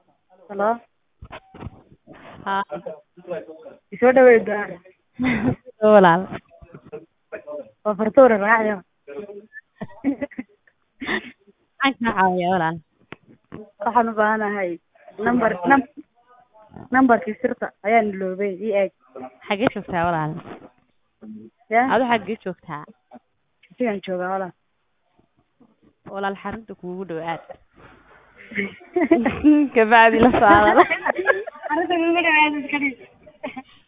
Hello. Haa. Isoo dhaweyd gaar. Soo walaal. Waa fartuur raacyo. Maxaan kaa caawiyaa walaal? Waxaan u baahanahay number num numberkii sirta ayaan iloobay ii eeg. Xagee joogtaa walaal? Ya. Adu xagee joogtaa? Sigan joogaa walaal. Walaal xarunta kuugu dhow aad. Kabacdi la soo hadal. Arrinta kuugu dhawaad iska dhig.